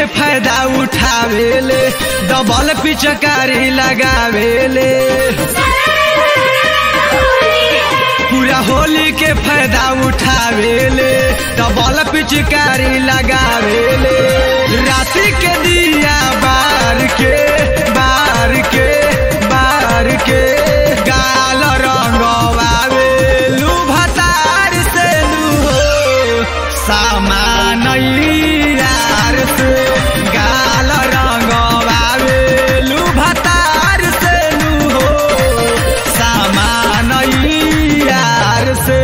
के फायदा उठावेले डबल पिचकारी लगावेले पूरा होली के फायदा उठावेले डबल पिचकारी लगावेले राति के दिया बार के बार के बार के गाल रंगवावे लू भतार से लू हो सामान यार से गाल रंगवावे लू भतार से लू हो सामान यार से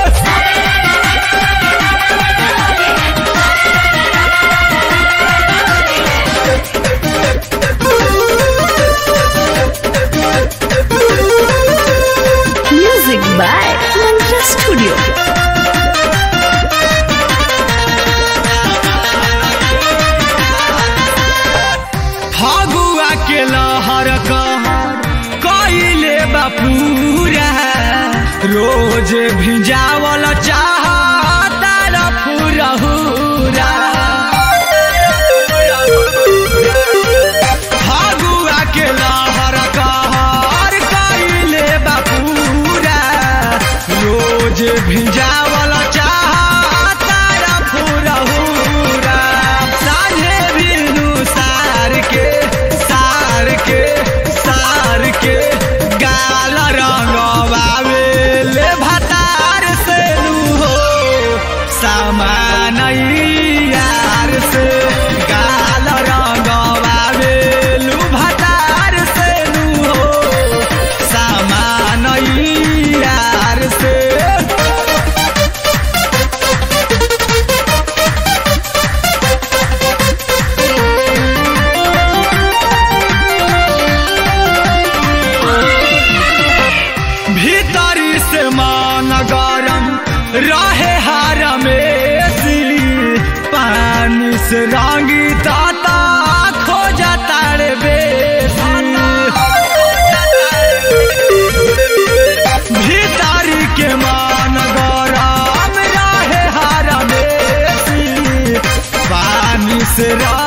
Music by Mantra Studio. Phagua के लहर कहर कइले बापूरा रोज भिजावल चाह फुरहुरा फगुआ के लहर कहर कइले बापूरा रोज भिजावल चाह फुरहुरा साझे बिनु सार के सार के सार के गाल रंगवावे ले भतार से लू हो सामान यार से गाल रंगवावे लू भतार से लू हो सामान यार से भीतरी से मान गरम रहे हार में पानी से रंगी दाता खो जाता रे भीतरी के मान गरम रहे हार में पानी से रंगी